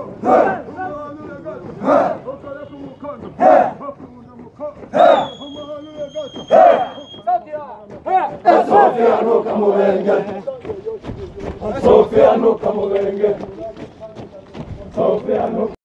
Sofia nuka mubenge Sofia nuka mubenge Sofia nuka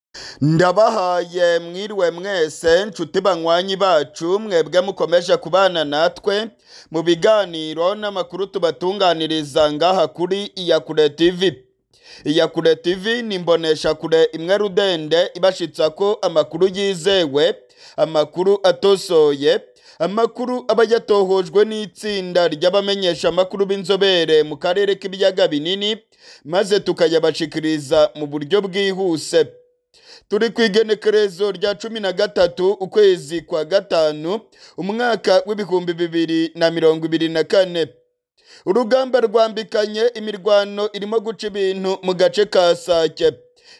ndabahaye mwiriwe mwese nshuti banywanyi bacu mwebwe mukomeje kubana natwe mu biganiro n'amakuru tubatunganiriza ngaha kuri iyakure tv iyakure tv ni imboneshakure imwe rudende ibashitsa ko amakuru yizewe amakuru atosoye amakuru aba yatohojwe n'itsinda ry'abamenyesha amakuru b'inzobere mu karere k'ibiyaga binini maze tukayabashikiriza mu buryo bwihuse turi ku igenekerezo rya cumi na gatatu ukwezi kwa gatanu umwaka w'ibihumbi bibiri na mirongo ibiri na kane urugamba rwambikanye imirwano irimo guca ibintu mu gace ka sake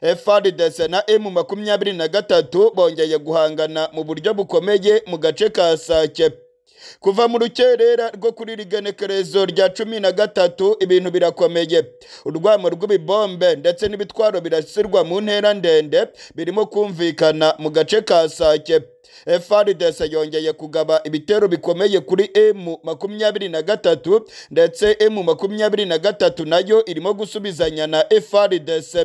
FRDC na M makumyabiri na gatatu bongeye guhangana mu buryo bukomeye mu gace ka sake kuva mu rukerera rwo kuri rigenekerezo rya cumi na gatatu ibintu birakomeye urwamo rw'ibibombe ndetse n'ibitwaro birasirwa mu ntera ndende birimo kumvikana mu gace ka sake FRDC yongeye kugaba ibitero bikomeye kuri M makumyabiri na gatatu ndetse M makumyabiri na gatatu nayo irimo gusubizanya na FRDC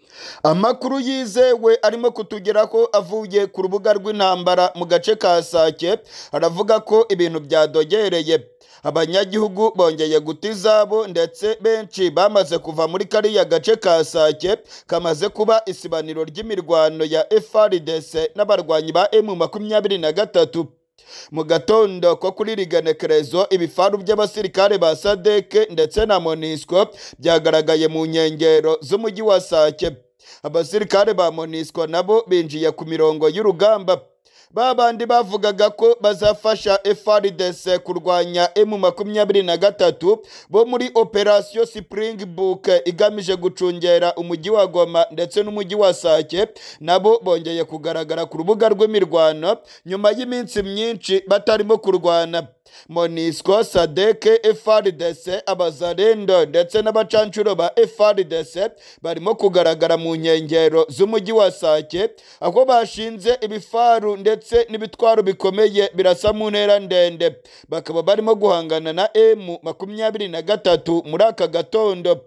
amakuru yizewe arimo kutugeraho avuye ku rubuga rw'intambara mu gace ka sake aravuga ko ibintu byadogereye abanyagihugu bongeye guta izabo ndetse benshi bamaze kuva muri kariya gace ka sake kamaze kuba isibaniro ry'imirwano ya FRDC n'abarwanyi ba M makumyabiri na gatatu mu gatondo ko kuri rigenekerezo ibifaru by'abasirikare ba sadeke ndetse na monisco byagaragaye mu nkengero z'umujyi wa sake abasirikare ba monisco nabo binjiye ku mirongo y'urugamba ba bandi bavugaga ko bazafasha FRDC kurwanya M makumyabiri na gatatu bo muri operasiyo Springbok igamije gucungera umujyi wa Goma ndetse n'umujyi wa Sake nabo bongeye kugaragara ku rubuga rw'imirwano nyuma y'iminsi myinshi batarimo kurwana Monisco, Sadeke, FRDC, Abazarendo ndetse n'abacancuro ba FRDC barimo kugaragara mu nkengero z'umujyi wa Sake aho bashinze ibifaru ndetse n'ibitwaro bikomeye birasa mu ntera ndende bakaba barimo guhangana na M makumyabiri na gatatu muri aka gatondo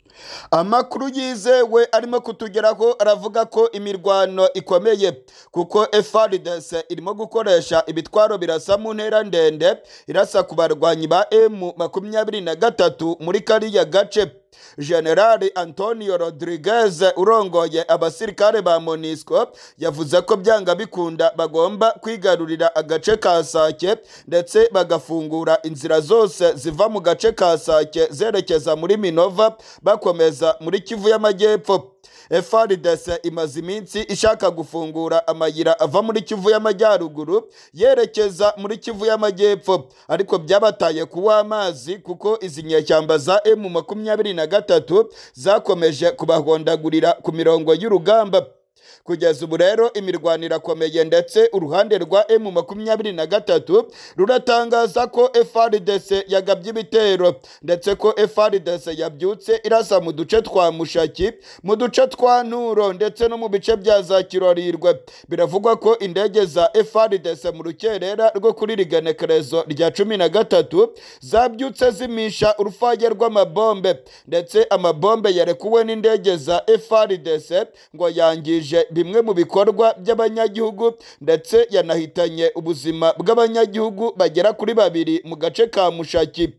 amakuru yizewe arimo kutugeraho aravuga ko imirwano ikomeye kuko FRDC irimo gukoresha ibitwaro birasa mu ntera ndende irasa ku barwanyi ba M makumyabiri na gatatu muri kariya gace generali antonio rodriguez urongoye abasirikare ba monisco yavuze ko byanga bikunda bagomba kwigarurira agace ka sake ndetse bagafungura inzira zose ziva mu gace ka sake zerekeza muri minova bakomeza muri kivu y'amajyepfo FRDC imaze iminsi ishaka gufungura amayira ava muri Kivu y'Amajyaruguru yerekeza muri Kivu y'Amajyepfo ariko byabataye kuwa amazi kuko izi nyeshyamba za M makumyabiri na gatatu zakomeje kubahondagurira ku mirongo y'urugamba kugeza ubu rero imirwano irakomeye ndetse uruhande rwa M makumyabiri na gatatu ruratangaza ko FRDC yagabye ibitero ndetse ko FRDC yabyutse irasa mu duce twa Mushaki mu duce twa Nturo ndetse no mu bice bya za Kirorirwe biravugwa ko indege za FRDC mu rukerera rwo kuri rigenekerezo rya cumi na gatatu zabyutse zimisha urufage rw'amabombe ndetse amabombe yarekuwe n'indege za FRDC ngo yangije bimwe mu bikorwa by'abanyagihugu ndetse yanahitanye ubuzima bw'abanyagihugu bagera kuri babiri mu gace ka mushaki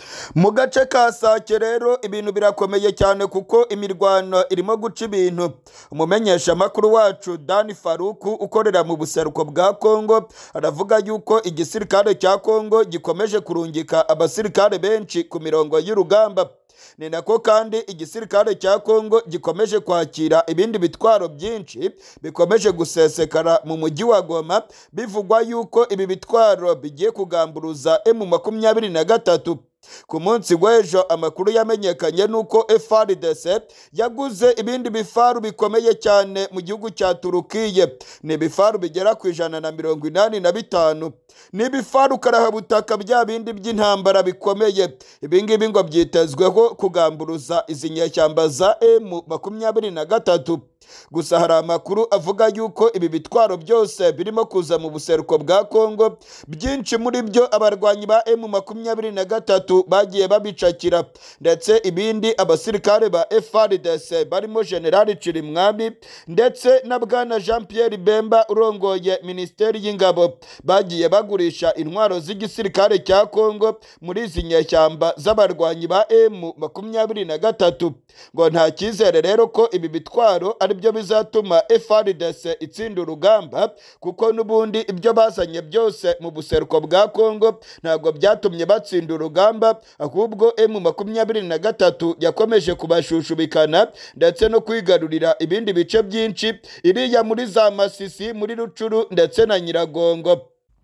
mu gace ka sake rero ibintu birakomeye cyane kuko imirwano irimo guca ibintu umumenyeshamakuru wacu dani faruku ukorera mu buseruko bwa kongo aravuga yuko igisirikare cya kongo gikomeje kurungika abasirikare benshi ku mirongo y'urugamba ni nako kandi igisirikare cya kongo gikomeje kwakira ibindi bitwaro byinshi bikomeje gusesekara mu mujyi wa goma bivugwa yuko ibi bitwaro bigiye kugamburuza emu makumyabiri na gatatu ku munsi w'ejo amakuru yamenyekanye nuko FRDC yaguze ibindi bifaru bikomeye cyane mu gihugu cya Turukiye ni ibifaru bigera ku ijana na mirongo inani na bitanu ni ibifaru karahabutaka bya bindi by'intambara bikomeye ibi ngibi ngo byitezweho kugamburuza izi nyeshyamba za M makumyabiri na gatatu gusa hari amakuru avuga yuko ibi bitwaro byose birimo kuza mu buseruko bwa kongo byinshi muri byo abarwanyi ba emu makumyabiri na gatatu bagiye babicakira ndetse ibindi abasirikare ba frdc barimo generali cirimwami ndetse na bwana jean pierre bemba urongoye minisiteri y'ingabo bagiye bagurisha intwaro z'igisirikare cya kongo muri izi nyeshyamba z'abarwanyi ba emu makumyabiri na gatatu ngo nta cyizere rero ko ibi bitwaro ari byo bizatuma frdc itsinda urugamba kuko n'ubundi ibyo bazanye byose mu buseruko bwa kongo ntabwo byatumye batsinda urugamba ahubwo emu makumyabiri na gatatu yakomeje kubashushubikana ndetse no kwigarurira ibindi bice byinshi iriya muri za masisi muri rucuru ndetse na nyiragongo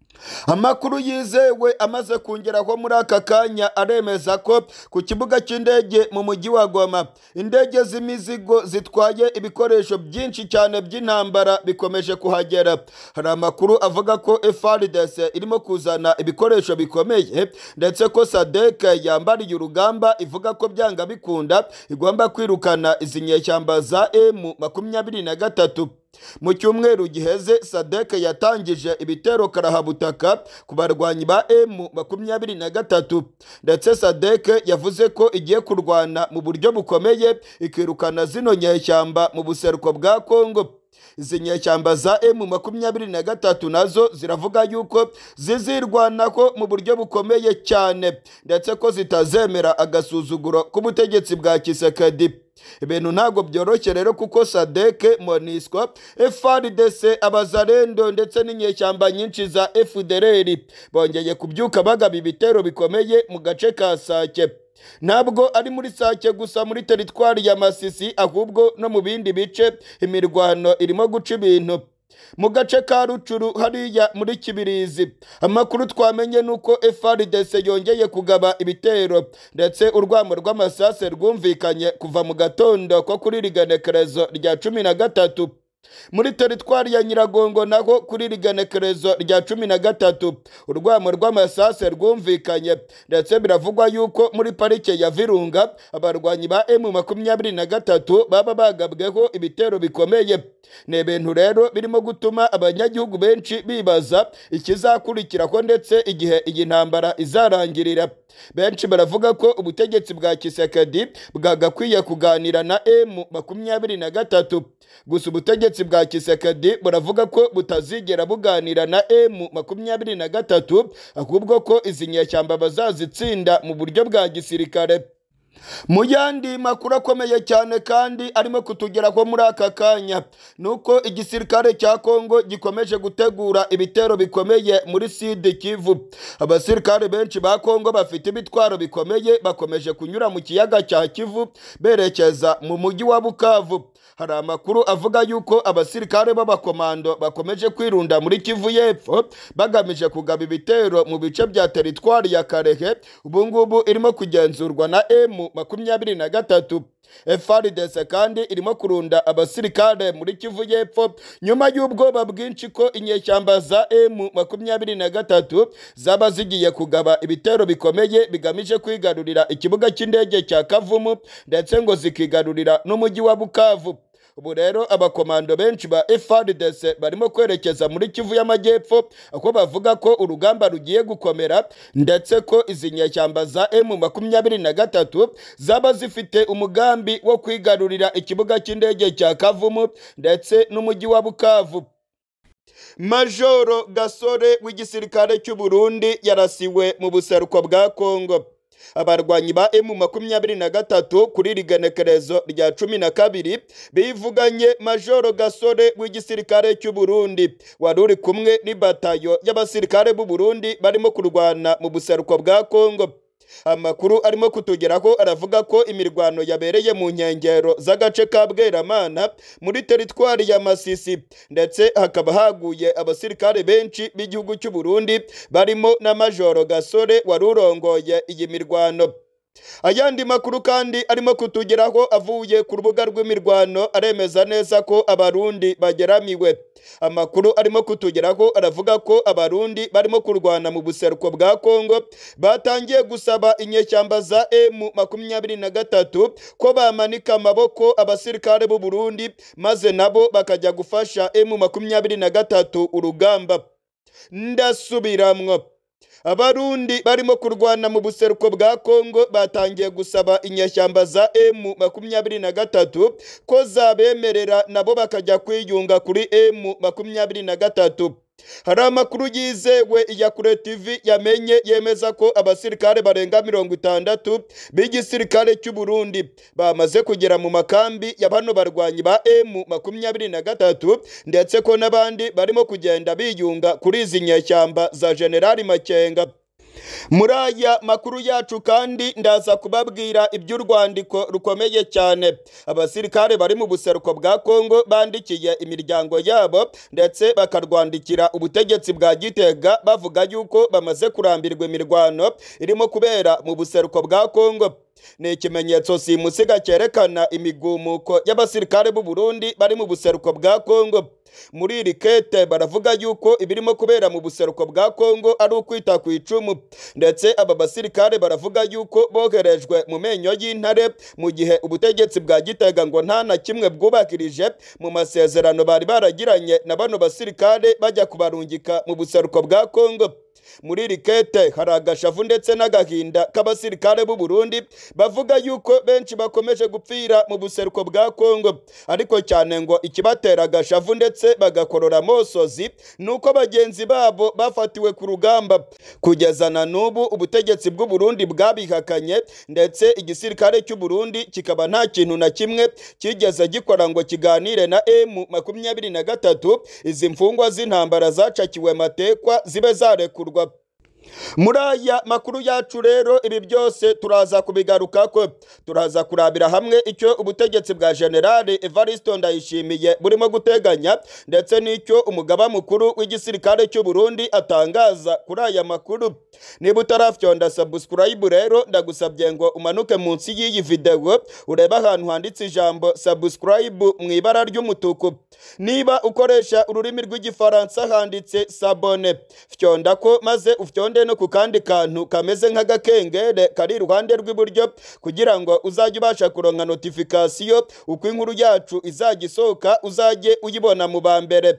amakuru yizewe amaze kongeraho muri aka kanya aremeza ko ku kibuga cy'indege mu mujyi wa goma indege z'imizigo zitwaye ibikoresho byinshi cyane by'intambara bikomeje kuhagera hari amakuru avuga ko frdc irimo kuzana ibikoresho bikomeye ndetse ko sadek yambariye urugamba ivuga ko byanga bikunda igomba kwirukana izi nyeshyamba za emu makumyabiri na gatatu mu cyumweru giheze sadek yatangije ibitero karahabutaka ku barwanyi ba emu makumyabiri na gatatu ndetse sadek yavuze ko igiye kurwana mu buryo bukomeye ikirukana zino nyeshyamba mu buseruko bwa kongo izi nyeshyamba za emu makumyabiri na gatatu nazo ziravuga yuko zizirwanaho mu buryo bukomeye cyane ndetse ko zitazemera agasuzuguro k'ubutegetsi bwa kisekedi ibintu ntabwo byoroshye rero kuko sadeke monisco frdc abazarendo ndetse n'inyeshyamba nyinshi za fdrr bongeye kubyuka bagaba ibitero bikomeye mu gace ka sake ntabwo ari muri sake gusa muri teritwari ya masisi ahubwo no mu bindi bice imirwano irimo guca ibintu mu gace ka rucuru hariya muri kibirizi amakuru twamenye ni uko frdc yongeye kugaba ibitero ndetse urwamo rw'amasase rwumvikanye kuva mu gatondo ko kuri riganekerezo rya cumi na gatatu muri teritwari ya nyiragongo naho kuri riganekerezo rya cumi na gatatu urwamo rw'amasase rwumvikanye ndetse biravugwa yuko muri parike ya virunga abarwanyi ba emu makumyabiri na gatatu baba bagabweho ibitero bikomeye ni ibintu rero birimo gutuma abanyagihugu benshi bibaza ikizakurikiraho ndetse igihe iyi ntambara izarangirira benshi baravuga ko ubutegetsi bwa kisekedi bwagakwiye kuganira na emu makumyabiri na gatatu gusa ubutegetsi bwa kisekedi buravuga ko butazigera buganira na emu makumyabiri na gatatu ahubwo ko izi nyeshyamba bazazitsinda mu buryo bwa gisirikare mu yandi makuru akomeye cyane kandi arimo kutugeraho muri aka kanya ni uko igisirikare cya kongo gikomeje gutegura ibitero bikomeye muri side kivu abasirikare benshi ba kongo bafite ibitwaro bikomeye bakomeje kunyura mu kiyaga cya kivu berekeza mu mujyi wa bukavu hari amakuru avuga yuko abasirikare b'abakomando bakomeje kwirunda muri kivu y'epfo bagamije kugaba ibitero mu bice bya teritwari ya karehe ubungubu irimo kugenzurwa na emu makumyabiri na gatatu frdc kandi irimo kurunda abasirikare muri kivu y'epfo nyuma y'ubwoba bwinshi ko inyeshyamba za emu makumyabiri na gatatu zaba zigiye kugaba ibitero bikomeye bigamije kwigarurira ikibuga cy'indege cya kavumu ndetse ngo zikigarurira n'umujyi wa bukavu ubu rero abakomando benshi ba frdc barimo kwerekeza muri kivu y'amajyepfo aho bavuga ko urugamba rugiye gukomera ndetse ko izi nyeshyamba za emu makumyabiri na gatatu zaba zifite umugambi wo kwigarurira ikibuga cy'indege cya kavumu ndetse n'umujyi wa bukavu majoro gasore w'igisirikare cy'u burundi yarasiwe mu buseruko bwa kongo abarwanyi ba emu makumyabiri na gatatu kuri rigenekerezo rya cumi na kabiri bivuganye majoro gasore w'igisirikare cy'u burundi wari uri kumwe n'ibatayo y'abasirikare b'u burundi barimo kurwana mu buseruko bwa kongo amakuru arimo kutugeraho aravuga ko imirwano yabereye mu nkengero z'agace ka bweramana muri teritwari ya masisi ndetse hakaba haguye abasirikare benshi b'igihugu cy'u burundi barimo na majoro gasore wari urongoye iyi mirwano ayandi makuru kandi arimo kutugeraho avuye ku rubuga rw'imirwano aremeza neza ko abarundi bageramiwe amakuru arimo kutugeraho aravuga ko abarundi barimo kurwana mu buseruko bwa kongo batangiye gusaba inyeshyamba za emu makumyabiri na gatatu ko bamanika amaboko abasirikare b'u burundi maze nabo bakajya gufasha emu makumyabiri na gatatu urugamba ndasubiramwo abarundi barimo kurwana mu buseruko bwa kongo batangiye gusaba inyeshyamba za emu makumyabiri na gatatu ko zabemerera nabo bakajya kwiyunga kuri emu makumyabiri na gatatu hari amakuru yizewe ya kure tv yamenye yemeza ko abasirikare barenga mirongo itandatu b'igisirikare cy'u Burundi bamaze kugera mu makambi ya bano barwanyi ba emu makumyabiri na gatatu ndetse ko n'abandi barimo kugenda biyunga kuri izi nyeshyamba za generali makenga muri aya makuru yacu kandi ndaza kubabwira iby'urwandiko rukomeye cyane abasirikare bari mu buseruko bwa kongo bandikiye imiryango yabo ndetse bakarwandikira ubutegetsi bwa gitega bavuga yuko bamaze kurambirwa imirwano irimo kubera mu buseruko bwa kongo ni ikimenyetso simusiga cyerekana imigumuko y'abasirikare b'u Burundi bari mu buseruko bwa kongo muri iri kete baravuga yuko ibirimo kubera mu buseruko bwa kongo ari ukwita ku icumu ndetse aba basirikare baravuga yuko boherejwe mu menyo y'intare mu gihe ubutegetsi bwa gitega ngo nta na kimwe bwubakirije mu masezerano bari baragiranye na bano basirikare bajya kubarungika mu buseruko bwa kongo muri iri kete hari agashavu ndetse n'agahinda k'abasirikare b'u Burundi bavuga yuko benshi bakomeje gupfira mu buseruko bwa Kongo ariko cyane ngo ikibatera agashavu ndetse bagakorora amosozi nuko bagenzi babo bafatiwe ku rugamba kugeza na n'ubu ubutegetsi bw'u Burundi bwabihakanye ndetse igisirikare cy'u Burundi kikaba nta kintu na kimwe kigeze gikora ngo kiganire na M makumyabiri na gatatu izi mfungwa z'intambara zacakiwe matekwa zibe zarekurwa muri aya makuru yacu rero ibi byose turaza kubigaruka ko turaza kurabira hamwe icyo ubutegetsi bwa generale Evaristo Ndayishimiye burimo guteganya ndetse n'icyo umugaba mukuru w'igisirikare cy'u Burundi atangaza kuri aya makuru niba utarafyonda subscribe rero ndagusabye ngo umanuke munsi y'iyi video urebe ahantu handitse ijambo subscribe mu ibara ry'umutuku niba ukoresha ururimi rw'igifaransa handitse sabone fyonda ko maze ufyonde no ku kandi kantu kameze nk'agakengere kari iruhande rw'iburyo kugira ngo uzajye ubasha kuronka notifikasiyo uko inkuru yacu izajya isohoka uzajye uyibona mu ba mbere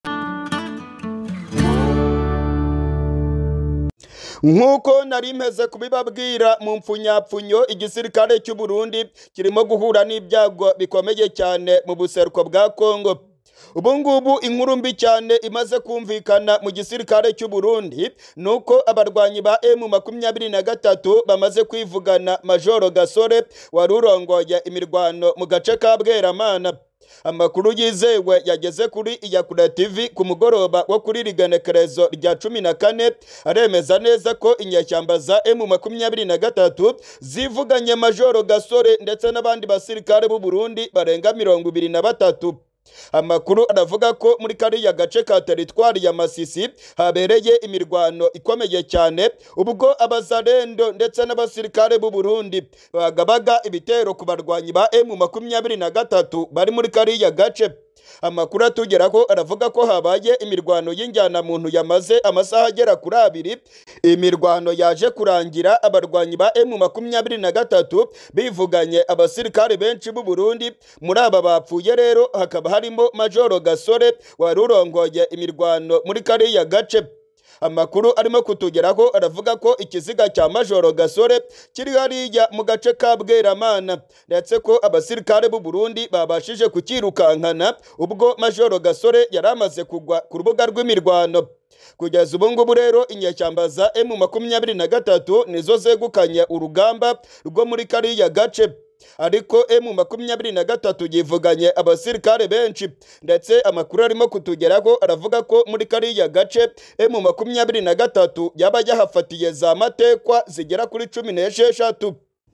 nk'uko nari mpeze kubibabwira mu mpfunyapfunyo igisirikare cy'u Burundi kirimo guhura n'ibyago bikomeye cyane mu buseruko bwa Kongo ubu ngubu inkuru mbi cyane imaze kumvikana mu gisirikare cy'u Burundi nuko abarwanyi ba M makumyabiri na gatatu bamaze kwivugana Majoro Gasore wari urongoye imirwano mu gace ka Bweramana amakuru yizewe yageze kuri iyakura tv ku mugoroba wo kuri rigenekerezo rya cumi na kane aremeza neza ko inyeshyamba za emu makumyabiri na gatatu zivuganye majoro gasore ndetse n'abandi basirikare b'u Burundi barenga mirongo ibiri na batatu amakuru aravuga ko muri kariya gace ka teritwari ya masisi habereye imirwano ikomeye cyane ubwo abazarendo ndetse n'abasirikare b'u Burundi bagabaga ibitero ku barwanyi ba emu makumyabiri na gatatu bari muri kariya gace amakuru atugeraho aravuga ko habaye imirwano y'injyanamuntu yamaze amasaha agera kuri abiri imirwano yaje kurangira abarwanyi ba emu makumyabiri na gatatu bivuganye abasirikare benshi b'u Burundi muri aba bapfuye rero hakaba harimo majoro gasore wari urongoye imirwano muri kariya gace amakuru arimo kutugeraho aravuga ko ikiziga cya majoro gasore kiri hariya mu gace ka bweramana ndetse ko abasirikare b'u Burundi babashije kukirukankana ubwo majoro gasore yari amaze kugwa ku rubuga rw'imirwano kugeza ubu ngubu rero inyeshyamba za emu makumyabiri na gatatu nizo zegukanye urugamba rwo muri kariya gace ariko emu makumyabiri na gatatu yivuganye abasirikare benshi ndetse amakuru arimo kutugeraho aravuga ko muri kariya gace emu makumyabiri na gatatu yaba yahafatiye za matekwa zigera kuri cumi n'esheshatu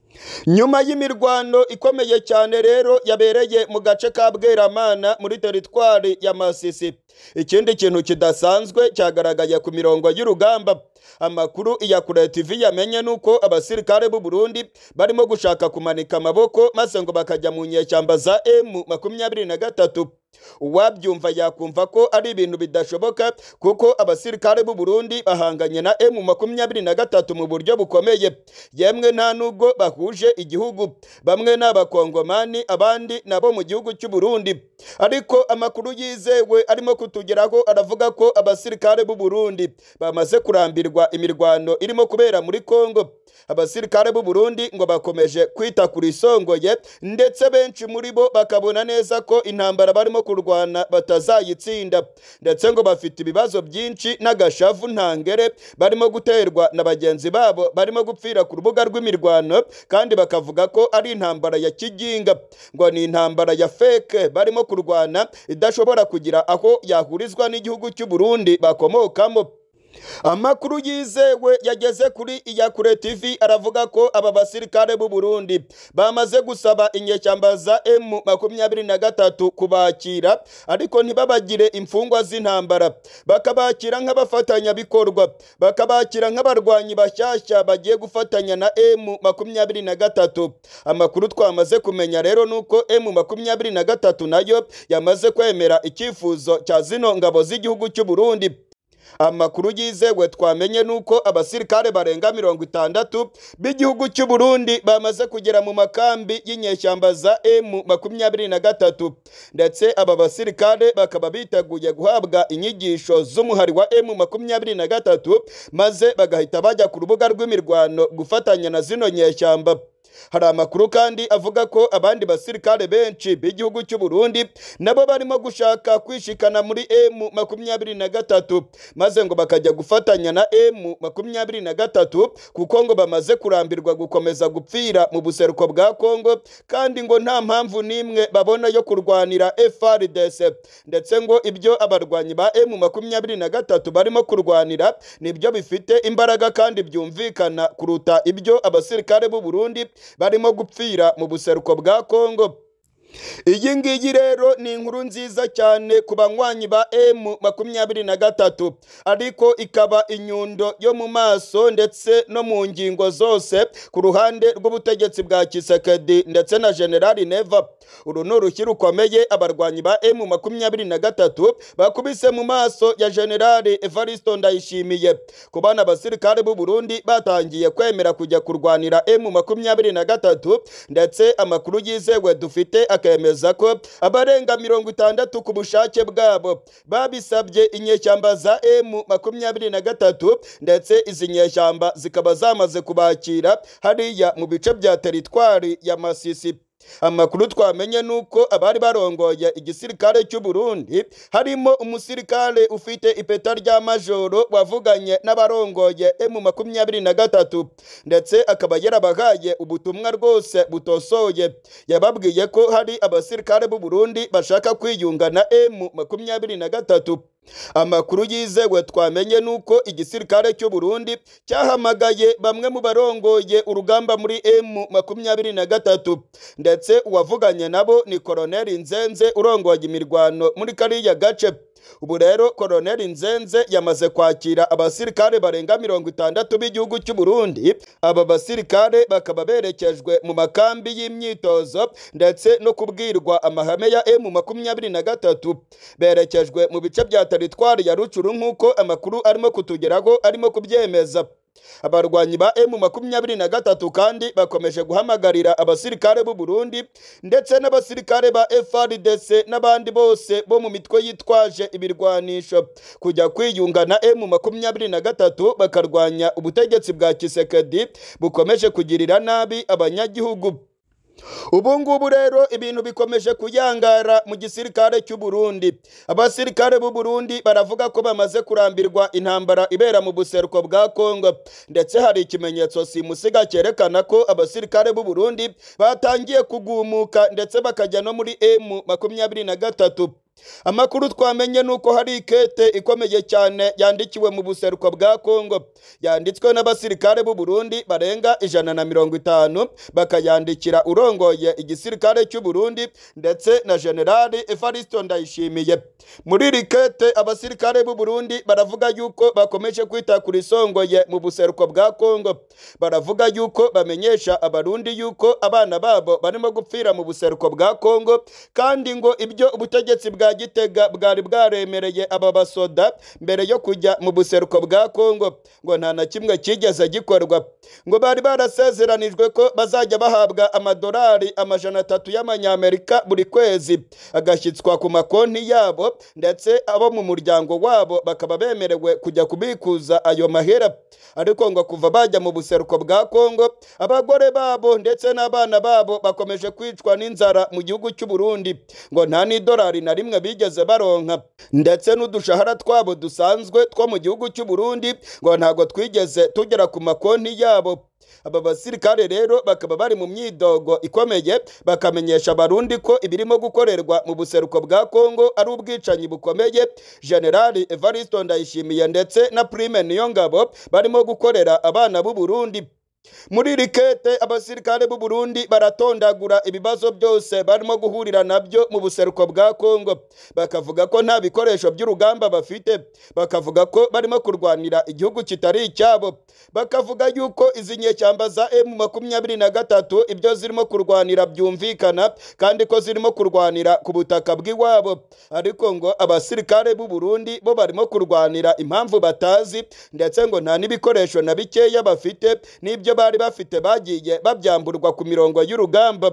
nyuma y'imirwano ikomeye cyane rero yabereye mu gace ka bweramana muri teritwari ya masisi ikindi kintu kidasanzwe cyagaragaye ku mirongo y'urugamba amakuru iya kure tv yamenye nuko abasirikare b'u Burundi barimo gushaka kumanika amaboko maze ngo bakajya mu nyeshyamba za M makumyabiri na gatatu uwabyumva yakumva ko ari ibintu bidashoboka kuko abasirikare b'u Burundi bahanganye na M makumyabiri na gatatu mu buryo bukomeye yemwe nta nubwo bahuje igihugu bamwe ni abakongomani abandi nabo mu gihugu cy'u Burundi ariko amakuru yizewe arimo kutugeraho aravuga ko abasirikare b'u Burundi bamaze kurambirwa imirwano irimo kubera muri Kongo abasirikare b'u Burundi ngo bakomeje kwita kuri isongoye ndetse benshi muri bo bakabona neza ko intambara barimo kurwana batazayitsinda ndetse ngo bafite ibibazo byinshi n'agashavu ntangere barimo guterwa na bagenzi babo barimo gupfira ku rubuga rw'imirwano kandi bakavuga ko ari intambara ya kiginga ngo ni intambara ya feke barimo kurwana idashobora kugira aho yahurizwa n'igihugu cy'u Burundi bakomokamo amakuru yizewe yageze kuri iyakure tv aravuga ko aba basirikare b'u Burundi bamaze gusaba inyeshyamba za M makumyabiri na gatatu kubakira ariko ntibabagire imfungwa z'intambara bakabakira nk'abafatanyabikorwa bakabakira nk'abarwanyi bashyashya bagiye gufatanya na M makumyabiri na gatatu amakuru twamaze kumenya rero nuko M makumyabiri na gatatu nayo yamaze kwemera icyifuzo cya zino ngabo z'igihugu cy'u Burundi amakuru yizewe twamenye nuko abasirikare barenga mirongo itandatu b'igihugu cy'u Burundi bamaze kugera mu makambi y'inyeshyamba za M makumyabiri na gatatu ndetse aba basirikare bakaba biteguye guhabwa inyigisho z'umuhari wa M makumyabiri na gatatu maze bagahita bajya ku rubuga rw'imirwano gufatanya na zino nyeshyamba hari amakuru kandi avuga ko abandi basirikare benshi b'igihugu cy'u Burundi nabo barimo gushaka kwishikana muri M makumyabiri na gatatu maze ngo bakajya gufatanya na M makumyabiri na gatatu kuko ngo bamaze kurambirwa gukomeza gupfira mu buseruko bwa Kongo kandi ngo nta mpamvu n'imwe babona yo kurwanira FARDC ndetse ngo ibyo abarwanyi ba M makumyabiri na gatatu barimo kurwanira nibyo bifite imbaraga kandi byumvikana kuruta ibyo abasirikare b'u Burundi barimo gupfira mu buseruko bwa Kongo iyi ngiyi rero ni inkuru nziza cyane ku banywanyi ba M makumyabiri na gatatu ariko ikaba inyundo yo mu maso ndetse no mu ngingo zose ku ruhande rw'ubutegetsi bwa Kisekedi ndetse na Generali Neva uru ni urushyi rukomeye abarwanyi ba M makumyabiri na gatatu bakubise mu maso ya Generali Evaristo Ndayishimiye ku bana abasirikare b'u Burundi batangiye kwemera kujya kurwanira M makumyabiri na gatatu ndetse amakuru yizewe dufite akemeza ko abarenga mirongo itandatu ku bushake bwabo babisabye inyeshyamba za M makumyabiri na gatatu ndetse izi nyeshyamba zikaba zamaze kubakira hariya mu bice bya teritwari ya Masisi amakuru twamenye nuko abari barongoye igisirikare cy'u Burundi harimo umusirikare ufite ipeta rya majoro wavuganye n'abarongoye M makumyabiri na gatatu ndetse akaba yarabahaye ubutumwa rwose butosoye yababwiye ko hari abasirikare b'u Burundi bashaka kwiyunga na M makumyabiri na gatatu amakuru yizewe twamenye nuko igisirikare cy'u Burundi cyahamagaye bamwe mu barongoye urugamba muri M makumyabiri na gatatu ndetse uwavuganye nabo ni Koloneli Nzenze urongoye imirwano muri kariya gace ubu rero Koloneli Nzenze yamaze kwakira abasirikare barenga mirongo itandatu b'igihugu cy'u Burundi aba basirikare bakaba berekejwe mu makambi y'imyitozo ndetse no kubwirwa amahame ya M makumyabiri na gatatu berekejwe mu bice bya teritwari ya Rucuru nk'uko amakuru arimo kutugeraho arimo kubyemeza abarwanyi ba M makumyabiri na gatatu kandi bakomeje guhamagarira abasirikare b'u Burundi ndetse n'abasirikare ba FARDC n'abandi bose bo mu mitwe yitwaje ibirwanisho kujya kwiyunga na M makumyabiri na gatatu bakarwanya ubutegetsi bwa Kisekedi bukomeje kugirira nabi abanyagihugu ubu ngubu rero ibintu bikomeje kuyangara mu gisirikare cy'u Burundi abasirikare b'u Burundi baravuga ko bamaze kurambirwa intambara ibera mu buseruko bwa Kongo ndetse hari ikimenyetso simusiga cyerekana ko abasirikare b'u Burundi batangiye kugumuka ndetse bakajya no muri M makumyabiri na gatatu amakuru twamenye ni uko hari ikete ikomeye cyane yandikiwe mu buseruko bwa kongo yanditswe n'abasirikare b'u Burundi barenga ijana na mirongo itanu bakayandikira urongoye igisirikare cy'u Burundi ndetse na generali Evaristo Ndayishimiye muri iri kete abasirikare b'u Burundi baravuga yuko bakomeje kwita kuri songoye mu buseruko bwa kongo baravuga yuko bamenyesha abarundi yuko abana babo barimo gupfira mu buseruko bwa kongo kandi ngo ibyo ubutegetsi bwa gitega bwari bwaremereye aba basoda mbere yo kujya mu buseruko bwa kongo ngo nta na kimwe cyigeze gikorwa ngo bari barasezeranijwe ko bazajya bahabwa amadolari amajana atatu y'amanyamerika buri kwezi agashyitswa ku makonti yabo ndetse abo mu muryango wabo bakaba bemerewe kujya kubikuza ayo mahera ariko ngo kuva bajya mu buseruko bwa kongo abagore babo ndetse n'abana babo bakomeje kwicwa n'inzara mu gihugu cy'u Burundi ngo nta n'idolari na rimwe bigeze baronka ndetse n'udushahara twabo dusanzwe two mu gihugu cy'u Burundi ngo ntabwo twigeze tugera ku makonti yabo aba basirikare rero bakaba bari mu myidogo ikomeye bakamenyesha abarundi ko ibirimo gukorerwa mu buseruko bwa kongo ari ubwicanyi bukomeye generali evaristo ndayishimiye ndetse na prime niyongabo barimo gukorera abana b'u Burundi muri iri kete abasirikare b'u Burundi baratondagura ibibazo byose barimo guhurira nabyo mu buseruko bwa Kongo bakavuga ko nta bikoresho by'urugamba bafite bakavuga ko barimo kurwanira igihugu kitari icyabo bakavuga yuko izi nyeshyamba za M makumyabiri na gatatu ibyo zirimo kurwanira byumvikana kandi ko zirimo kurwanira ku butaka bw'iwabo ariko ngo abasirikare b'u Burundi bo barimo kurwanira impamvu batazi ndetse ngo nta n'ibikoresho na bikeya bafite n'ibyo bari bafite bagiye babyamburwa ku mirongo y'urugamba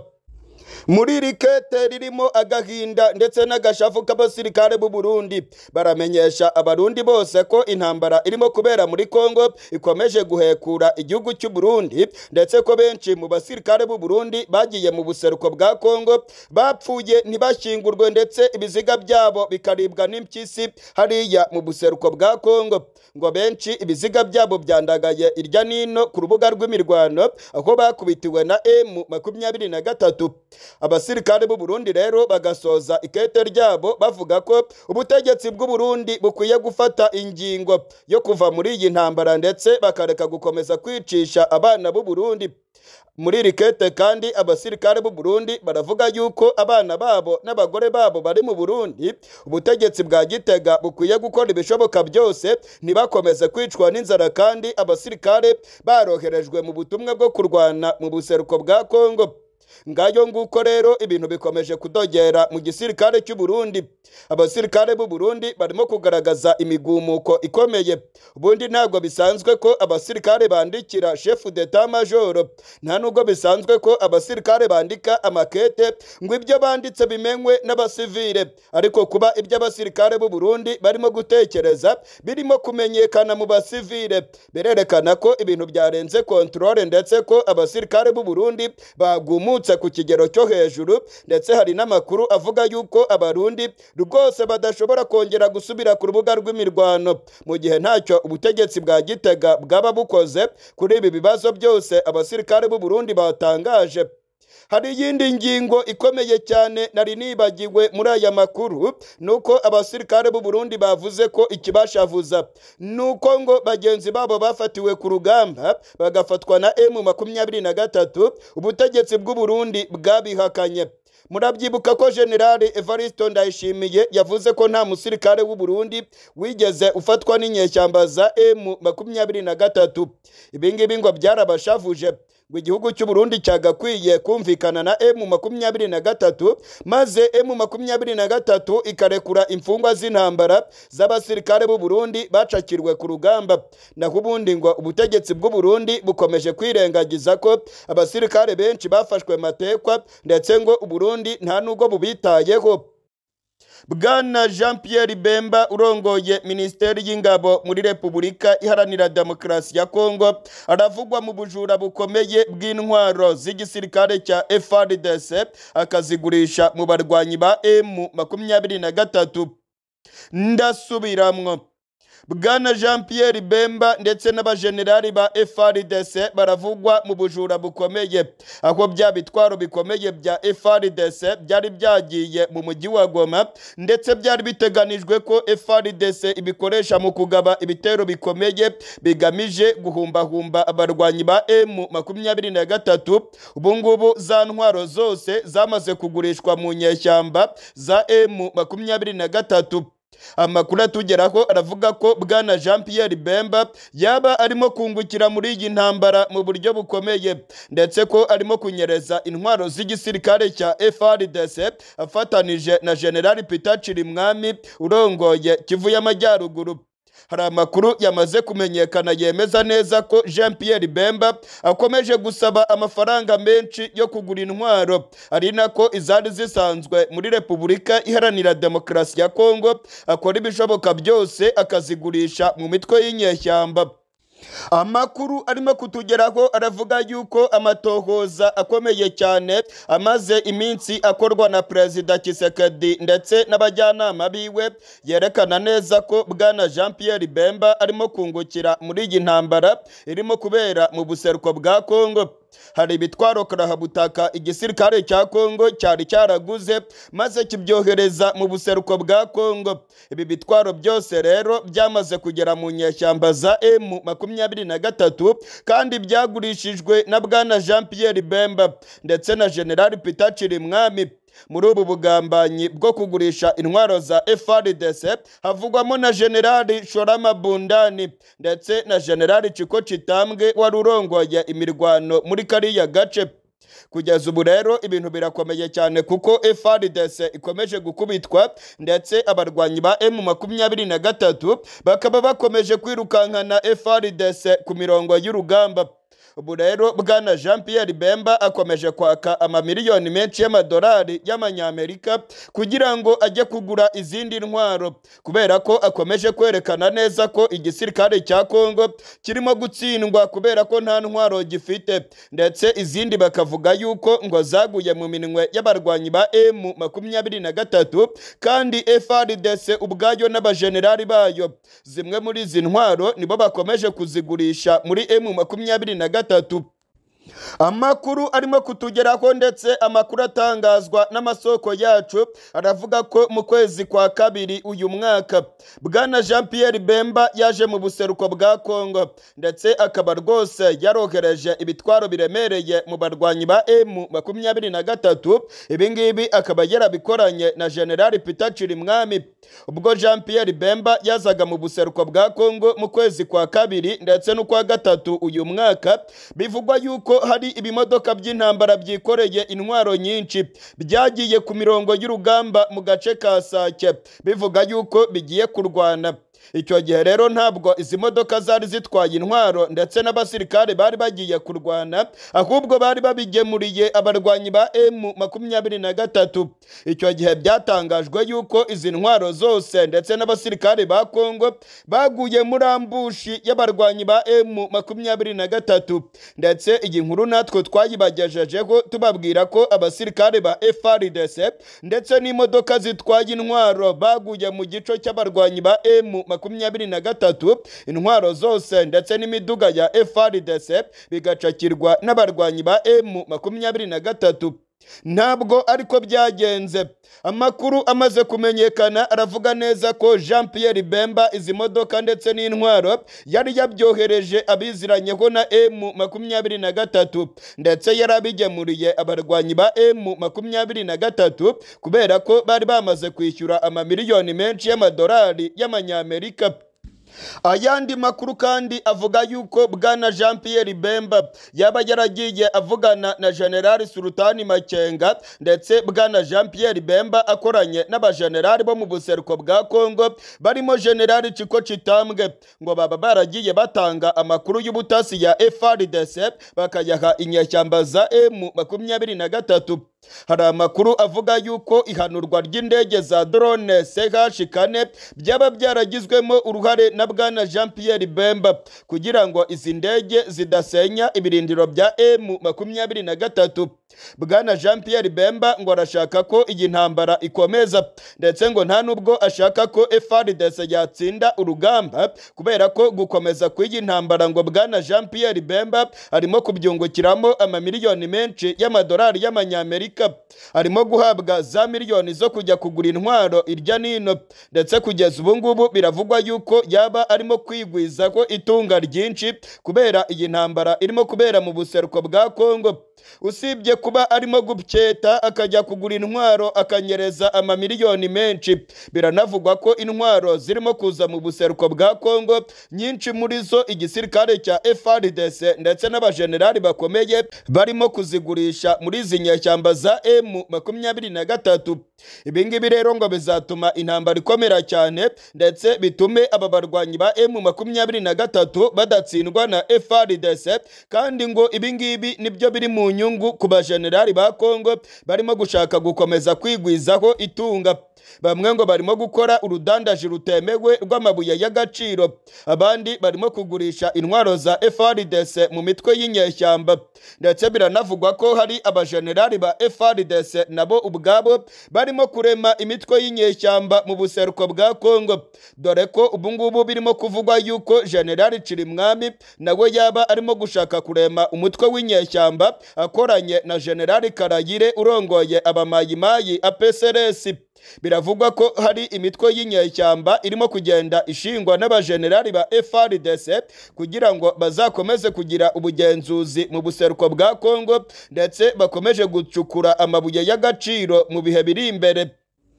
muri iri kete ririmo agahinda ndetse n'agashavu k'abasirikare b'u Burundi baramenyesha abarundi bose ko intambara irimo kubera muri Kongo ikomeje guhekura igihugu cy'u Burundi ndetse ko benshi mu basirikare b'u Burundi bagiye mu buseruko bwa Kongo bapfuye ntibashyingurwe ndetse ibiziga byabo bikaribwa n'impyisi hariya mu buseruko bwa Kongo ngo benshi ibiziga byabo byandagaye irya nino ku rubuga rw'imirwano aho bakubitiwe na M makumyabiri na gatatu abasirikare b'u Burundi rero bagasoza ikete ryabo bavuga ko ubutegetsi bw'u Burundi bukwiye gufata ingingo yo kuva muri iyi ntambara ndetse bakareka gukomeza kwicisha abana b'u Burundi muri iri kete kandi abasirikare b'u Burundi baravuga yuko abana babo n'abagore babo bari mu Burundi ubutegetsi bwa Gitega bukwiye gukora ibishoboka byose ntibakomeze kwicwa n'inzara kandi abasirikare baroherejwe mu butumwa bwo kurwana mu buseruko bwa Kongo ngayo nguko rero ibintu bikomeje kudogera mu gisirikare cy'u Burundi abasirikare b'u Burundi barimo kugaragaza imigumuko ikomeye ubundi ntabwo bisanzwe ko abasirikare bandikira chef d'etat major nta nubwo bisanzwe ko abasirikare bandika amakete ngo ibyo banditse bimenywe n'abasivile ariko kuba ibyo abasirikare b'u Burundi barimo gutekereza birimo kumenyekana mu basivile birerekana ko ibintu byarenze controle ndetse ko abasirikare b'u Burundi bagumutse ku kigero cyo hejuru ndetse hari n'amakuru avuga yuko abarundi rwose badashobora kongera gusubira ku rubuga rw'imirwano mu gihe ntacyo ubutegetsi bwa gitega bwaba bukoze kuri ibi bibazo byose abasirikare b'u Burundi batangaje hari iyindi ngingo ikomeye cyane nari nibagiwe muri aya makuru nuko abasirikare b'u Burundi bavuze ko ikibashavuza nuko ngo bagenzi babo bafatiwe ku rugamba bagafatwa na M makumyabiri na gatatu ubutegetsi bw'u Burundi bwabihakanye murabyibuka ko generale Evaristo Ndayishimiye yavuze ko nta musirikare w'u Burundi wigeze ufatwa n'inyeshyamba za M makumyabiri na gatatu ibi ngibi ngo byarabashavuje ngo igihugu cy'u Burundi cyagakwiye kumvikana na M makumyabiri na gatatu maze M makumyabiri na gatatu ikarekura imfungwa z'intambara z'abasirikare b'u Burundi bacakirwe ku rugamba naho ubundi ngo ubutegetsi bw'u Burundi bukomeje kwirengagiza ko abasirikare benshi bafashwe matekwa ndetse ngo u Burundi nta nubwo bubitayeho bwana jean Pierre bemba urongoye minisiteri y'ingabo muri repubulika iharanira demokarasi ya kongo aravugwa mu bujura bukomeye bw'intwaro z'igisirikare cya frdc akazigurisha mu barwanyi ba m makumyabiri na gatatu ndasubiramwo bwana jean pierre bemba ndetse n'abajenerali ba frdc baravugwa mu bujura bukomeye aho bya bitwaro bikomeye bya frdc byari byagiye mu mujyi wa goma ndetse byari biteganijwe ko frdc ibikoresha mu kugaba ibitero bikomeye bigamije guhumbahumba abarwanyi ba m makumyabiri na gatatu ubu ngubu za ntwaro zose zamaze kugurishwa mu nyeshyamba za m makumyabiri na gatatu amakuru atugeraho aravuga ko bwana jean pierre bemba yaba arimo kungukira muri iyi ntambara mu buryo bukomeye ndetse ko arimo kunyereza intwaro z'igisirikare cya frdc afatanije na generali peter chirimwami urongoye kivu y'amajyaruguru hari amakuru yamaze kumenyekana yemeza neza ko jean pierre bemba akomeje gusaba amafaranga menshi yo kugura intwaro ari nako izari zisanzwe muri repubulika iharanira demokarasi ya kongo akora ibishoboka byose akazigurisha mu mitwe y'inyeshyamba amakuru arimo kutugeraho aravuga yuko amatohoza akomeye cyane amaze iminsi akorwa na perezida kisekedi ndetse n'abajyanama biwe yerekana neza ko bwana jean pierre bemba arimo kungukira muri iyi ntambara irimo kubera mu buseruko bwa kongo hari ibitwaro karahabutaka igisirikare cya kongo cyari cyaraguze maze kibyohereza mu buseruko bwa kongo ibi bitwaro byose rero byamaze kugera mu nyeshyamba za m makumyabiri na gatatu kandi byagurishijwe na bwana jean pierre bemba ndetse na generali peter chirimwami muri ubu bugambanyi bwo kugurisha intwaro za frdc havugwamo na generali shorama bundani ndetse na generali ciko citambwe wari urongoye imirwano muri kariya gace kugeza ubu rero ibintu birakomeye cyane kuko frdc ikomeje gukubitwa ndetse abarwanyi ba m makumyabiri na gatatu bakaba bakomeje kwirukankana frdc ku mirongo y'urugamba ubu rero bwana jean pierre bemba akomeje kwaka amamiliyoni menshi y'amadolari y'amanyamerika kugira ngo ajye kugura izindi ntwaro kubera ko akomeje kwerekana neza ko igisirikare cya kongo kirimo gutsindwa kubera ko nta ntwaro gifite ndetse izindi bakavuga yuko ngo zaguye mu minwe y'abarwanyi ba m makumyabiri na gatatu kandi frdc ubwayo n'abajenerali bayo zimwe muri izi ntwaro nibo bakomeje kuzigurisha muri m makumyabiri na gatatu gatatu amakuru arimo kutugeraho ndetse amakuru atangazwa n'amasoko yacu aravuga ko mu kwezi kwa kabiri uyu mwaka bwana jean pierre bemba yaje mu buseruko bwa kongo ndetse akaba rwose yarohereje ibitwaro biremereye mu barwanyi ba m makumyabiri na gatatu ibingibi akaba yarabikoranye na generali peter chirimwami ubwo jean pierre bemba yazaga mu buseruko bwa kongo mu kwezi kwa kabiri ndetse n'ukwa gatatu uyu mwaka bivugwa yuko hari ibimodoka by'intambara byikoreye intwaro nyinshi byagiye ku mirongo y'urugamba mu gace ka sake bivuga yuko bigiye kurwana icyo gihe rero ntabwo izi modoka zari zitwaye intwaro ndetse n'abasirikare bari bagiye kurwana ahubwo bari babigemuriye abarwanyi ba m makumyabiri na gatatu icyo gihe byatangajwe yuko izi ntwaro zose ndetse n'abasirikare ba kongo baguye muri ambushi y'abarwanyi ba m makumyabiri na gatatu ndetse iyi nkuru natwe twayibagejejeho tubabwira ko abasirikare ba frdc ndetse n'imodoka zitwaye intwaro baguye mu gico cy'abarwanyi ba m makumyabiri na gatatu intwaro zose ndetse n'imiduga ya frdc bigacakirwa n'abarwanyi ba m makumyabiri na gatatu ntabwo ariko byagenze amakuru amaze kumenyekana aravuga neza ko jean pierre bemba izi modoka ndetse n'intwaro yari yabyohereje abiziranyeho na m makumyabiri na gatatu ndetse yari abigemuriye abarwanyi ba m makumyabiri na gatatu kubera ko bari bamaze kwishyura amamiliyoni menshi y'amadolari y'amanyamerika ayandi makuru kandi avuga yuko bwana jean pierre bemba yaba yaragiye avugana na generali sultani makenga ndetse bwana jean pierre bemba akoranye n'abajenerali bo mu buseruko bwa kongo barimo generali ciko citambwe ngo baba baragiye batanga amakuru y'ubutasi ya frdc bakayaha inyeshyamba za m makumyabiri na gatatu hari amakuru avuga yuko ihanurwa ry'indege za drone ch kane byaba byaragizwemo uruhare na bwana jean pierre bemba kugira ngo izi ndege zidasenya ibirindiro bya m makumyabiri na gatatu bwana jean pierre bemba ngo arashaka ko iyi ntambara ikomeza ndetse ngo nta nubwo ashaka ko frdc yatsinda urugamba kubera ko gukomeza kw'iyi ntambara ngo bwana jean pierre bemba arimo kubyungukiramo amamiliyoni menshi y'amadolari y'amanyamerika arimo guhabwa za miliyoni zo kujya kugura intwaro irya nino ndetse kugeza ubu ngubu biravugwa yuko yaba arimo kwigwizaho itunga ryinshi kubera iyi ntambara irimo kubera mu buseruko bwa kongo usibye kuba arimo gupyeta akajya kugura intwaro akanyereza amamiliyoni menshi biranavugwa ko intwaro zirimo kuza mu buseruko bwa kongo nyinshi muri zo igisirikare cya frdc ndetse n'abajenerali bakomeye barimo kuzigurisha muri izi nyeshyamba za m makumyabiri na gatatu ibingibi rero ngo bizatuma intambara ikomera cyane ndetse bitume aba barwanyi ba m makumyabiri na gatatu badatsindwa na frdc kandi ngo ibingibi nibyo biri mu nyungu ku bajenerali ba kongo barimo gushaka gukomeza kwigwizaho itunga bamwe ngo barimo gukora urudandaji rutemewe rw'amabuye y'agaciro abandi barimo kugurisha intwaro za frdc mu mitwe y'inyeshyamba ndetse biranavugwa ko hari abajenerali ba frdc nabo ubwabo barimo kurema imitwe y'inyeshyamba mu buseruko bwa kongo dore ko ubungubu birimo kuvugwa yuko generali cirimwami nawe yaba arimo gushaka kurema umutwe w'inyeshyamba akoranye na generali karayire urongoye abamayimayi apsrs biravugwa ko hari imitwe y'inyeshyamba irimo kugenda ishingwa n'abajenerali ba frdc kugira ngo bazakomeze kugira ubugenzuzi mu buseruko bwa kongo ndetse bakomeje gucukura amabuye y'agaciro mu bihe biri imbere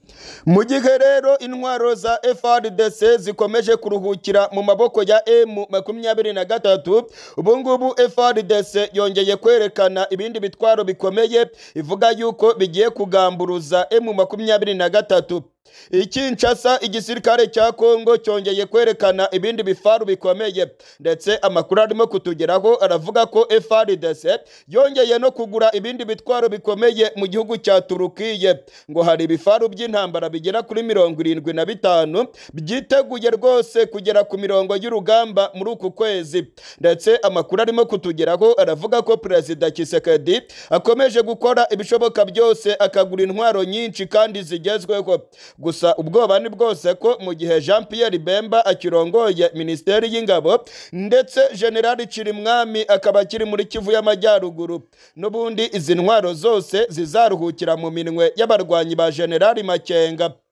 mu gihe rero intwaro za frdc zikomeje kuruhukira mu maboko ya m makumyabiri na gatatu ubungubu frdc yongeye kwerekana ibindi bitwaro bikomeye ivuga yuko bigiye kugamburuza m makumyabiri na gatatu ikinshasa igisirikare cya kongo cyongeye kwerekana ibindi bifaru bikomeye ndetse amakuru arimo kutugeraho aravuga ko frdc yongeye no kugura ibindi bitwaro bikomeye mu gihugu cya turukiye ngo hari ibifaru by'intambara bigera kuri mirongo irindwi na bitanu byiteguye rwose kugera ku mirongo y'urugamba muri uku kwezi ndetse amakuru arimo kutugeraho aravuga ko perezida kisekedi akomeje gukora ibishoboka byose akagura intwaro nyinshi kandi zigezweho gusa ubwoba ni bwose ko mu gihe jean pierre bemba akirongoye minisiteri y'ingabo ndetse generali cirimwami akaba akiri muri kivu y'amajyaruguru n'ubundi izi ntwaro zose zizaruhukira mu minwe y'abarwanyi ba generali makenga